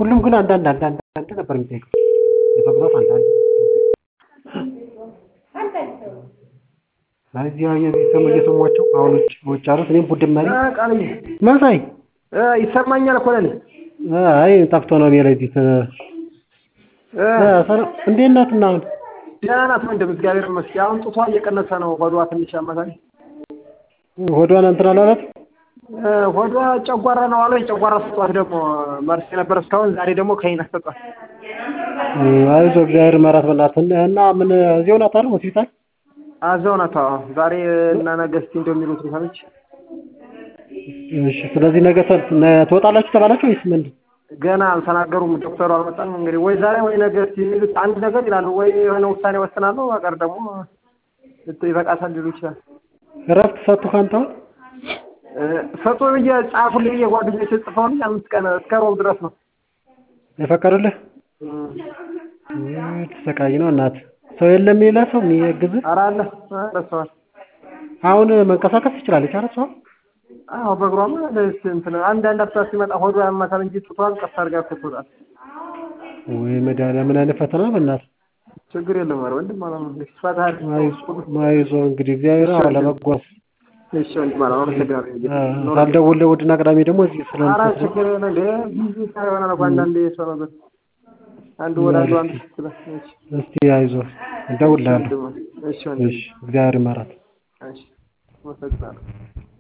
ሁሉም ግን አንዳንድ አንዳንድ አንዳንድ ነበር የሚጠይቀው በብዛት አንዳንድ እዚያ የዚህ ሰሙ እየሰሟቸው አሁን ውጭ ውጭ ያሉት እኔም ቡድን መሪ ቃልዬ መሳይ ይሰማኛል እኮ ለኔ አይ ጠፍቶ ነው እኔ ላይ እዚህ እንዴት ናት እና አሁን ደህና ናት ወንድም እግዚአብሔር ይመስገን አሁን ጡቷ እየቀነሰ ነው ሆዷ ትንሽ ያመታል ሆዷን እንትን አላላት ሆዷ ጨጓራ ነው አሉ የጨጓራ ስጧት ደግሞ መርስ ነበር እስካሁን ዛሬ ደግሞ ከይና ሰጧት አይዞህ እግዚአብሔር ይማራት በእናትህ እና ምን እዚያው ናት አይደል ሆስፒታል አዛው ናት አዎ ዛሬ እና ነገ እስኪ እንደሚሉት ሰምቼ እሺ ስለዚህ ነገ ትወጣላችሁ ተባላችሁ ወይስ ምንድን ገና አልተናገሩም ዶክተሩ አልመጣም እንግዲህ ወይ ዛሬ ወይ ነገ እስኪ የሚሉት አንድ ነገር ይላሉ ወይ የሆነ ውሳኔ ወስናሉ በቀር ደግሞ ይበቃታል ሊሉ ይችላል እረፍት ሰጡህ አንተ ሰጡ ብዬ ጻፉልኝ ብዬ ጓደኞቼ ጽፈውልኝ አምስት ቀን እስከ ሮብ ድረስ ነው የፈቀዱልህ ተሰቃይ ነው እናት ሰው የለም ሌላ ሰው የሚያግዝህ ኧረ አለ ረስተዋል አሁን መንቀሳቀስ ትችላለች አይደል እሷ አዎ በእግሯማ እንትን አንዳንድ አፍታ ሲመጣ ሆዷ ያማታል እንጂ ጡቷን ቀስ አድርጋ ትወጣል ወይ መድኃኒዓለም ምን አይነት ፈተና በእናትህ ችግር የለም ኧረ ወንድም አላማ ፈታል አይዞህ እንግዲህ እግዚአብሔር አዎ ለመጓዝ እሺ ወንድም አላማ አመሰግናለሁ ሳልደውል እሑድና ቅዳሜ ደግሞ እዚህ ስለ ኧረ ችግር የለም እንደ ቢዚ ይሆናል እኮ አንዳንዴ ሰው ነገር አንዱ ወደ አንዱ አንዱ ስትል እስቲ አይዞህ እደውልልሃለሁ እሺ ወንድም እሺ እግዚአብሔር ይማራት እሺ አመሰግናለሁ